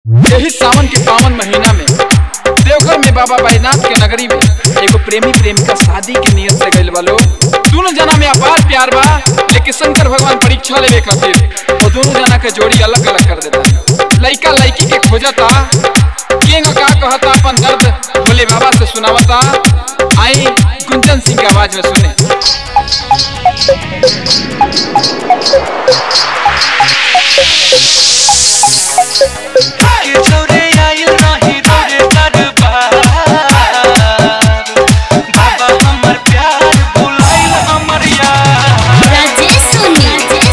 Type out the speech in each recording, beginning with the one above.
यही सावन के पावन महीना में देवघर में बाबा बैजनाथ के नगरी में एगो प्रेमी प्रेमिका शादी के नियत से गइल बा लोग दोनों जना में अपार प्यार बा लेकिन शंकर भगवान परीक्षा लेवे खातिर वो दोनों जना के जोड़ी अलग अलग कर देता लइका लइकी के खोजता केंग का कहता अपन दर्द भोले बाबा से सुनावता आई गुंजन सिंह के आवाज में सुने के छोरे आइल नाही तोरे दरबार बाबा हमर प्यार भुलाइल हमर यार राजेश सोनी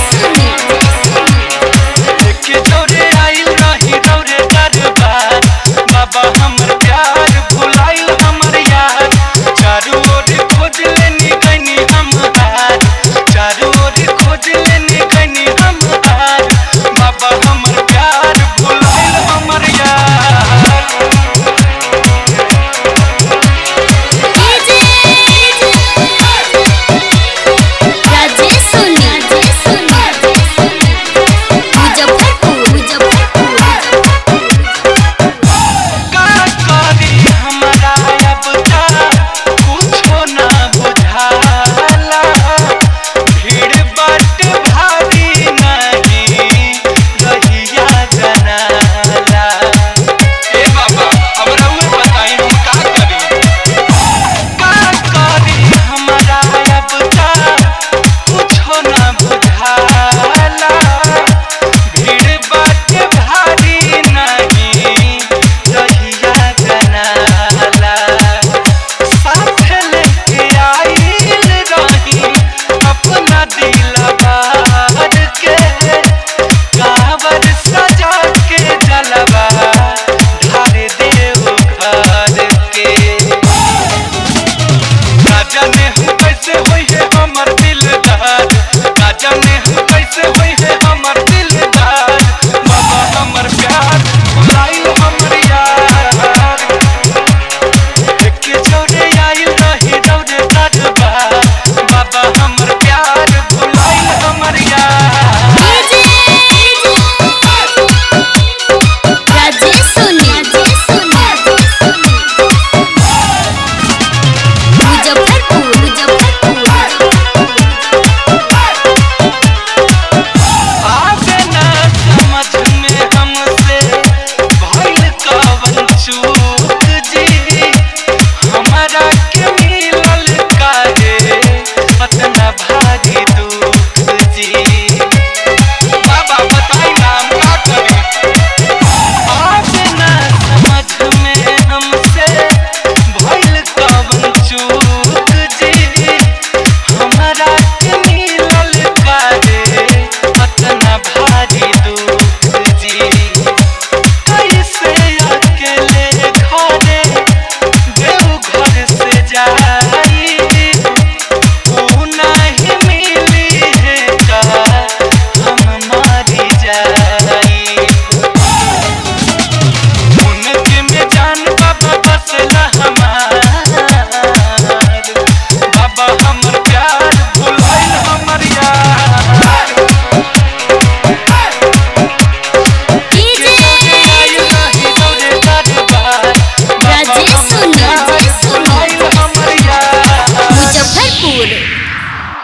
के छोरे आइल नाही तोरे दरबार बाबा हमर प्यार भुलाइल हमर यार चारू ओर खोज लेनी गनी हम हार चारू ओर खोज लेनी गनी हम हार बाबा हमर प्यार भुलाइल हमर यार राजेश सोनी मुजफ्फरपुर मुजफ्फरपुर का करी हमरा अब तक कुछो ना बुझाला भीड़ बट भारी नहीं रहिया जनाला ए बाबा हमरा उहे बताई हम का करी का करी हमरा अब तक कुछो ना बुझाला भीड़ बट भारी नहीं रहिया जनाला साथ लेके आइल रही अपना दिलबार के कांवर सजा के जलवा ढार देव घर के ना जाने हूँ कैसे होई है हमर दिलदार ना जाने हूँ कैसे होई है हमर दिलदार बाबा हमर प्यार भुलाइल हमर यार के जोड़े आइल रही दौड़े दरबार बाबा हमर प्यार भुलाइल हमर यार राजेश सोनी मुजफ्फरपुर मुजफ्फरपुर आगे ना समझ में हमसे भइल कवन चूक जी हमरा के मिलल काहे अतना भारी दुख जी बाबा बताई नाम का करी आगे ना समझ में हमसे भइल कवन चूक जी हमरा के मिलल काहे अतना भारी दुख जी कैसे अकेले घरे देवघर से जाई ऊ नहीं मिली है का हम मारी जाई उनके में जान बाबा बसला हमार बाबा हमर प्यार भुलाइल हमर यार